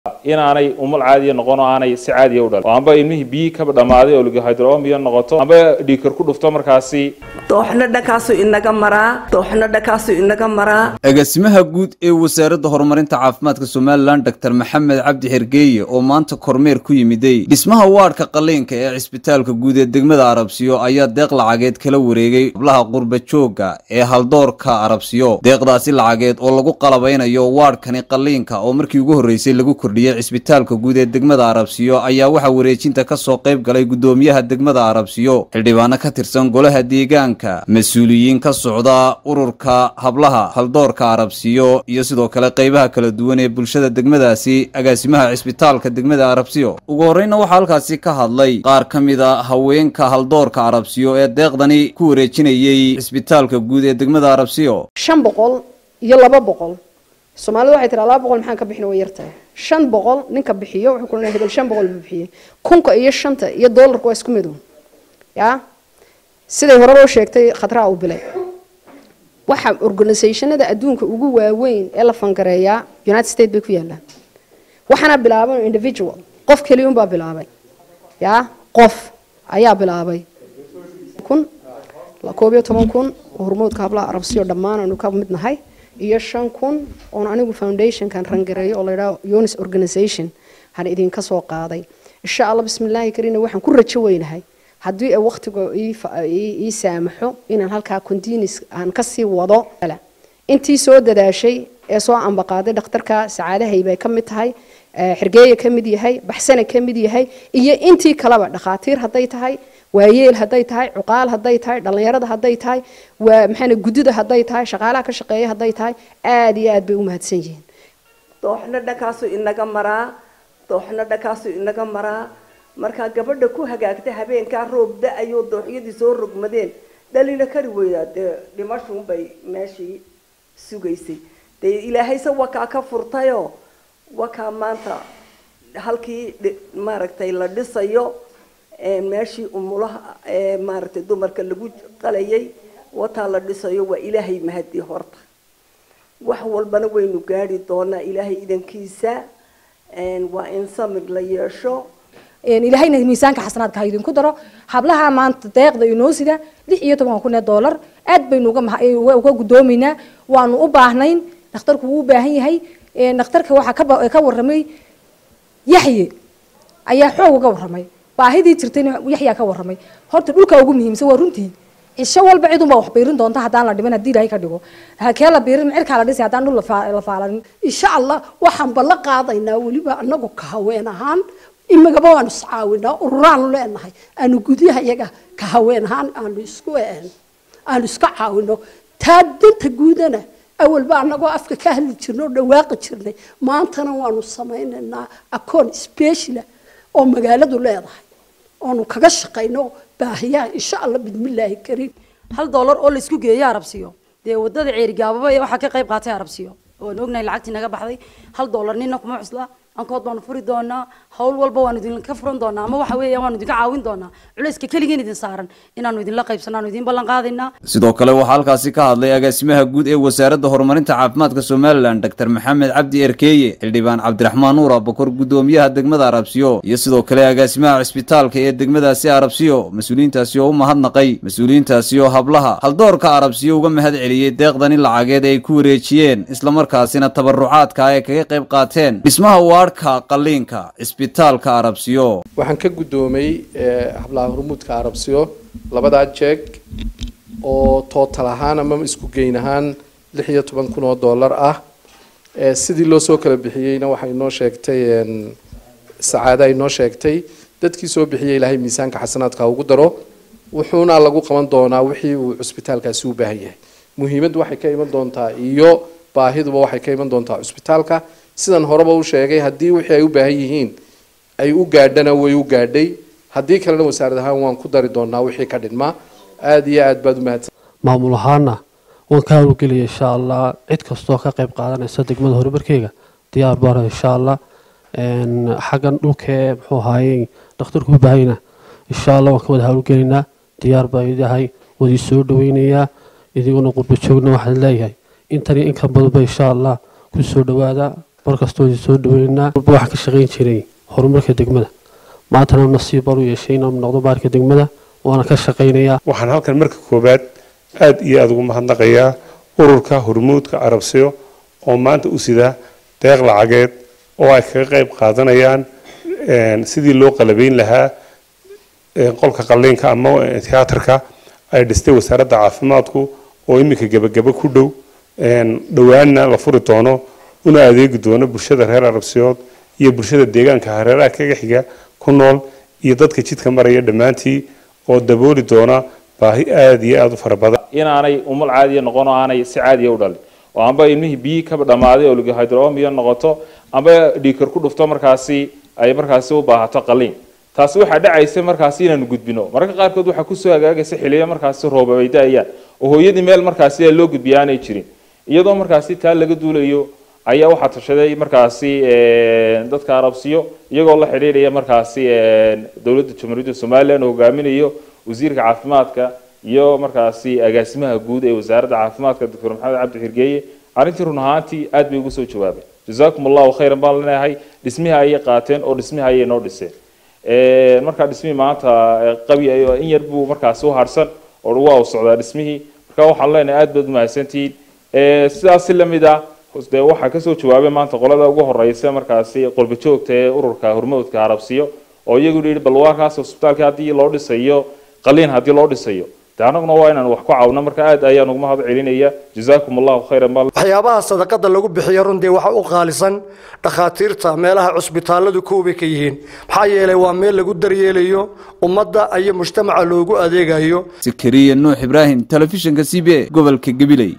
inaanay umul caadiya noqon oo aanay si caadiya u dhalin oo amba ilmihii biyii kaba dhammaaday oo ligahydromiya noqoto amba dhiikar ku dhufto markaasi dooxna dhankaasu inaga maraa dooxna dhankaasu inaga maraa agaasimaha guud ee wasaaradda horumarinta caafimaadka somalilan doctor maxamed cabdi xergeeye oo maanta kormeer ku yimiday dhismaha waadhka qaliinka ee cisbitaalka guud ee degmada arabsiyo ayaa deeq lacageed kala wareegay hablaha qurba joogga ee haldoorka arabsiyo deeqdaasi lacageed oo lagu qalabaynayo waadhkani qaliinka oo markii ugu horreysay lagu kordhiyey cisbitaalka guud ee degmada arabsiyo ayaa waxaa wareejinta kasoo qayb galay gudoomiyaha degmada arabsiyo xildhibaano ka tirsan golaha deegaanka mas-uuliyiin ka socda ururka hablaha haldoorka arabsiyo iyo sidoo kale qaybaha kala duwan ee bulshada degmadaasi agaasimaha cisbitaalka degmada arabsiyo ugu horreyna waxaa halkaasi ka hadlay qaar ka mid a haweenka haldoorka arabsiyo ee deeqdani ku wareejinayey cisbitaalka guud ee degmada arabsiyo shan boqol iyo laba boqol soomaalidu waxay tiraa laba boqol maxaan ka bixin way yartahay shan boqol ninka bixiyo wuxuu ku leeyahay hebel shan boqol buu bixiyey kunka iyo shanta iyo doolarka waa isku midow yaa siday hore loo sheegtay khadraa uu bilay waxa organisationada adduunka ugu waaweyn ee la fangareeyaa united states bay ku yaalaan waxaana bilaabay individual qof keliyun baa bilaabay yaa qof ayaa bilaabay kun koob iyo toban kun oo hormoodka hablaha arabsiyo dhammaan aanu ka mid nahay iyo shan kun oon anigu foundationkan rangareeyo oo layidhaho unis organization han idinka soo qaaday insha allah bismillaahi kariina waxaan ku rajo weynahay haddii ay waqtiga ii saamaxo inaan halkaa continuous aan kasii wado intii soo dadaashay ee soo ambaqaaday dhakhtarka sacaadahay bay ka mid tahay xirgeeya ka mid yahay baxsana ka mid yahay iyo intii kaleba dhakhaatiir hadday tahay waayeel hadday tahay cuqaal hadday tahay dhallinyarada hadday tahay waa maxaana guddida hadday tahay shaqaalaha ka shaqeeya hadday tahay aada iyo aad bay u mahadsan yihiin dooxna dhankaasu inaga maraa dooxna dhankaasu inaga maraa markaa gabadha ku hagaagta habeenkaa roob da-ayoo dooxyadii soo rogmadeen dhalina kari weydaa dee dhimashuunbay meeshii sugaysay dee ilaahayse wakaa ka furtayoo wakaa maanta halkii maaragtay la dhisayo meeshii umulaha maaragtay dumarka lagu qalayay wataa la dhisayo waa ilaahay mahadii horta wax walbana waynu gaari doonaa ilaahay idankiisa waa in samir la yeesho ilaahayna miisaanka xasanaadka ha idinku daro hablaha maanta deeqda inoo sida lix iyo toban kun ee doolar aad baynu uga gudoomaynaa waanu u baahnayn dhakhtarku wuu u baahan yahay dhakhtarka waxaa ka waramay yaxye ayaa xoog uga waramay baahidii jirtayna yaxyaa ka waramay horta dhulka ugu muhiimsan waa runtii cisho walba cid unbaa wax biirin doonta haddaan la dhiman haddii ilaahay ka dhigo hakee la biirin cirkaa la dhisay haddaan dhul la faalanin insha allah waxaan ballan qaadaynaa weliba anagu ka haween ahaan imagaba waanu iscaawinaa ururaanu leenahay aanu gudyaha iyaga ka haween ahaan aanu isku aanu iska caawino taa danta guudana awalba anagoo afka ka hadli jirnay oo dhawaaqi jirnay maantana waanu samaynaynaa akoon speciala oo magaaladu leedahay oonu kaga shaqayno baahiyaha insha allah bidmillaahi kariim hal doolar oo laisku geeyo arabsiyo dee wadada ceerigaababa waxaa ka qayb qaatay arabsiyo waan ognahay lacagtii naga baxday hal doolar nina kuma cusla ankood baanu furi doonaa hawl walba waanu idinka furan doonaa ama waxa weeya waanu idinka caawin doonaa culayska keligeen idin saaran inaanu idinla qaybsano aanu idin ballan qaadaynaa sidoo kale waxaa halkaasi ka hadlay agaasimaha guud ee wasaaradda horumarinta caafimaadka somalilan doctor maxamed cabdi erkeeye xildhibaan cabdiraxmaan nuur abakor gudoomiyaha degmada arabsiyo iyo sidoo kale agaasimaha cisbitaalka ee degmadaasi arabsiyo mas-uuliyiintaasi oo u mahadnaqay mas-uuliyiintaasi oo hablaha haldoorka arabsiyo uga mahad celiyey deeqdani lacageed ay ku wareejiyeen islamarkaasina tabarucaadka ay kaga qayb qaateen dhismaha waadhka qaliinka cisbitaalka arabsiyo waxaan ka guddoomay hablaha hormuudka arabsiyo labadaa jeeg oo tootal ahaan ama isku geyn ahaan lix iyo toban kun oo dollar ah sidii loo soo kala bixiyeyna waxay noo sheegtay sacaada ay noo sheegtay dadkii soo bixiyay ilaahay miisaanka xasanaadka ugu daro wuxuuna lagu qaban doonaa wixii uu cusbitaalkaasi u baahan yahay muhiimaddu waxay ka iman doontaa iyo baahiduba waxay ka iman doontaa cusbitaalka sidan horeba u sheegay haddii wixii ay u baahan yihiin ay u gaadhana way u gaadhay haddii kalena wasaarad ahaan waan ku dari doonaa wixii ka dhinmaa aada iyo aad baad u mahadsan maamul ahaana waan ka hawlgelaya insha allah cid kastoo ka qayb qaadanaysa degmada horumarkeyga diyaar baana insha allah xaggan dhulkee muxuu ahaayey dhakhtarku u baahayna insha allah waan ka wada hawlgelaynaa diyaar baa idahay wadii soo dhaweynayaa idiguna qurba joogna waxaan leeyahay intani inkan badanba insha allah ku soo dhawaada mar kastoo idin soo dhaweynaa walba waxaan ka shaqayn jiray horumarka degmada maantana nasiib baan u yeeshay inaan noqdo baarka degmada waana ka shaqaynayaa waxaan halkan marka koowaad aad iyo aada ugu mahadnaqayaa ururka hormuudka carabsiyo oo maanta u sida deeq lacageed oo ay kaga qayb qaadanayaan sidii loo qalabeyn lahaa qolka qalliinka ama tiyaatarka ay dhistay wasaaradda caafimaadku oo iminka gebagabo ku dhow dhowaanna la furi doono una adeegi doono bulshada reer arabsiyood iyo bulshada deegaanka hareeraha kaga xiga ku nool iyo dadka jidka maraya dhammaantii oo dabooli doona baahi aada iyo aada u fara badan inaanay umal caadiya noqon oo aanay si caadiya u dhalin oo amba ilmihii biyi kaba dhammaaday oo ligahydromiya noqoto amba dhiikar ku dhufto markaasi ay markaasi u baahato qaliin taasi waxaa dhacaysa markaasi inaanu gudbino mararka qaarkood waxaa kusoo hagaagaysa xiliyo markaasi rooba ay da-ayaan oo hooyadii meel markaasi ee loo gudbiya aanay jirin iyadoo markaasi taa laga duulayo ayaa waxaa tashaday markaasi dadka arabsiyo iyagoo la xidhiidhaya markaasi dowladda jamhuuriyadda somalilan oo hogaaminayo wasiirka caafimaadka iyo markaasi agaasimaha guud ee wasaaradda caafimaadka doctor maxamed cabdi xirgeeye arrintii run ahaantii aad bay ugu soo jawaabeen jazaakum allahu khayran baan leenahay dhismihi ayay qaateen oo dhismihi ayay noo dhiseen markaa dhismihii maanta qabi in yar buu markaasi u harsan oo waa u socdaa dhismihii marka waxaan leenahay aad baad umahadsantihiin sidaas si lamid ah de waxaa kasoo jawaabay maanta qolada ugu horeysa markaasi qolba joogta ee ururka hormoodka arabsiyo oo iyagu yidhi bal waarkaas cusbitaalka haddii loo dhisayo qaliin haddii loo dhisayo de annaguna waa inaan wax ku caawno marka aad ayaan ugu mahad celinaya jazaakum allahu khayran bal waxyaabaha sadaqada lagu bixiyo runtii waxa u qaalisan dhakhaatiirta meelaha cusbitaalladu koobay ka yihiin maxaa yeelay waa meel lagu daryeelayo ummadda iyo mujtamaca loogu adeegayo sakariya nuux ibraahim telefishinka c b a gobolka gabiley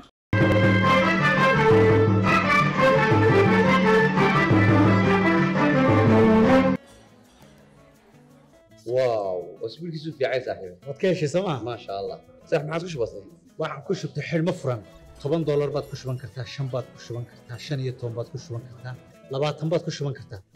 واو اسبوعك في عايز صاحبي waad ka heshay sooma ما شاء الله صح ما عاد وش بصير waxaan ku shubtay xidhmo furan toban doolar baad ku shuban kartaa shan baad ku shuban kartaa shan iyo toban baad ku shuban kartaa labaatan baad ku shuban kartaa